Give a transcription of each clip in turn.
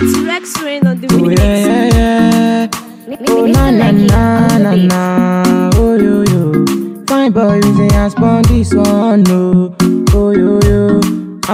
T-Rex rain on the Oh mix. yeah, yeah, yeah. Oh na na na na na. Oh yo yo. Fine boy, we say I spawn this one. No. Oh yo yo.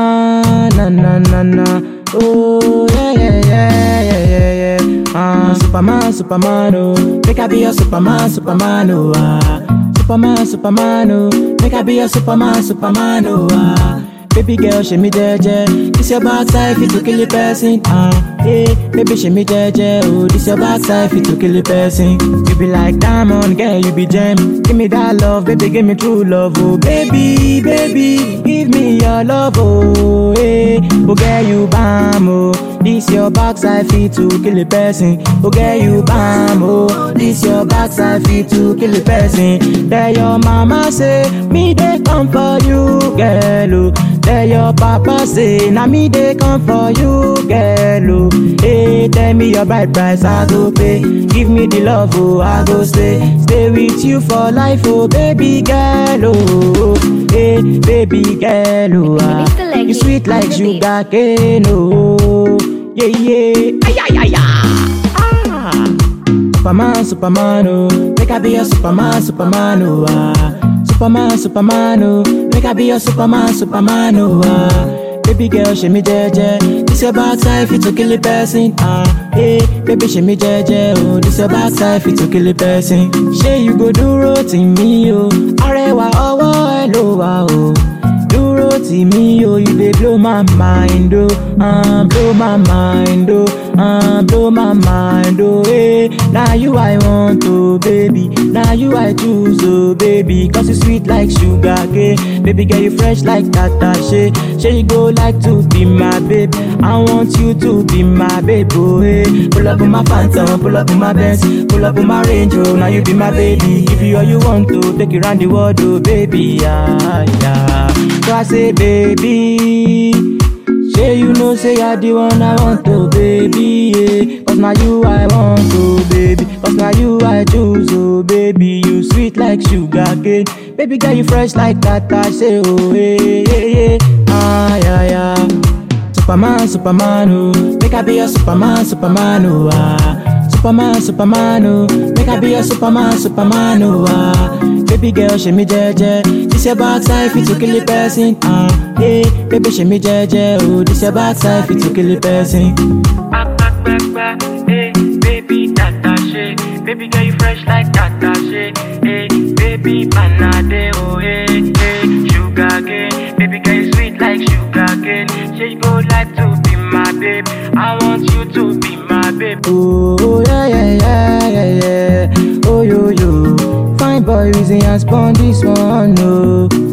Ah na na na na. Oh yeah yeah yeah yeah yeah yeah. Ah Superman, Superman, oh. Make I be your Superman, Superman, oh. Ah. Superman, Superman, oh. Make I be your Superman, Superman, oh. Ah. Baby girl, she me jeje. This your backside fit to kill a person. Ah, hey, baby, she me jeje. Oh, this your backside fit to kill a person. You be like diamond, girl, you be gem. Give me that love, baby, give me true love. Oh, baby, baby, give me your love. Oh, hey, oh, girl, you bam. Oh, this your backside fit to kill a person. Oh, girl, you bam. Oh, this your backside fit to kill a person. There your mama say me they come for you, girl. Oh. Tell your papa say, na me they come for you, girl. Oh. Hey, tell me your bride price, I go pay. Give me the love, oh, I go stay. Stay with you for life, oh, baby girl. Oh, hey, baby girl. Oh, ah. Mr. Leggy, you sweet like on the beat. sugar cane, oh. Yeah, yeah. Ay, ay, ay, ay. Ah. Superman, Superman, oh. Make I be your Superman, Superman, oh. Ah. Superman, Superman, oh. Make I be your Superman, Superman, oh. Ah. Baby girl, she me jeje. This your backside fit to kill a person. Ah, hey, baby, she me jeje. Oh, this your backside fit to kill a person. She you go do rotin me, oh. Arewa ọwọ́ ẹ ló wà, oh. Dúró tì mí o, you dey blow my mind o, uh, blow my mind o, uh, blow my mind o, eh. Na you I want o, baby, na you I choose o, baby, cause you sweet like sugar cane. Baby girl you fresh like tatashe, shey you go like to be my babe, I want you to be my babe o, eh. Pull up on my phantom, pull up on my Benz, pull up on my Range o, now you be my baby, give you all you want to, take you round the world o, baby, yeah, yeah. So I say, baby, say you know, say you're the one I want to, baby, yeah. Cause now you I want to, baby. Cause now you I choose, oh, baby. You sweet like sugar cane. Baby girl, you fresh like that, I say, oh, hey, hey, hey. Ah, yeah, yeah. Superman, Superman, oh. Make I be your Superman, Superman, oh, ah. Superman, Superman, oh. Make I be your Superman, Superman, oh, ah. Baby girl, she me jeje. This your backside fit to kill a person, ah. Hey, baby, she me jeje. Oh, this your backside fit to kill a person. Back, back, back, back, hey, baby, tata shit. Baby girl, you fresh like tata shit. Hey, baby, panade, oh, hey, hey, sugar cane. Baby girl, you sweet like sugar cane. She go like to be my babe. I want you to be my babe. Oh, yeah, yeah, yeah, yeah, yeah. Oh, yo, yo. Fine boy, reason I spawn this one, no.